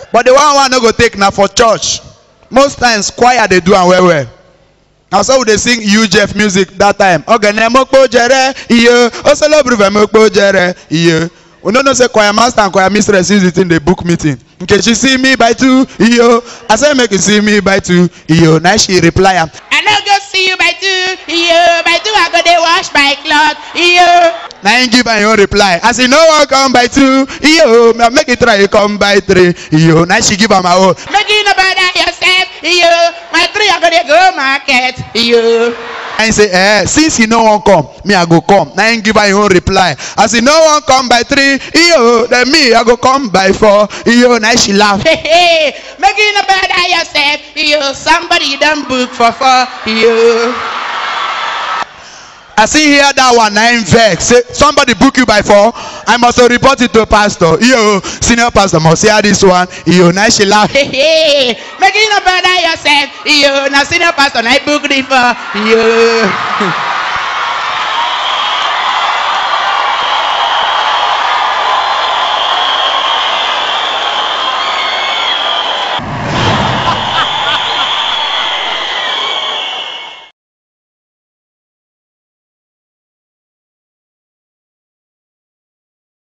but the one wey i no go take na for church most times choir dey do am well well na so we dey sing ujf music that time ogene mokpo jere iye osolobruve mokpo jere iye we no know say choir master and choir mistress use the thing dey book meeting nkechi see me by two iyo i say make you see me by two iyo na she reply am I no go see you by two, yo. By two, I go dey wash my cloth, yo. na him give am him own reply as he no wan come by two iyo ma- make he try come by three iyo na she give am her own Make you no bother yourself, yo. My three, I go dey go market, yo. and he say eh since he no wan come me i go come na him give am him own reply as he no wan come by three iyo then me i go come by four iyo na she laugh Hey, hey. Make you no bother yourself, yo. Somebody done book for four, yo. as he hear that one na him vex say somebody book you by four i must to report it to pastor iyo senior pastor must hear this one iyo na she laugh Hey, hey. Make you no bother yourself, yo. Now senior pastor, I book it for, yo.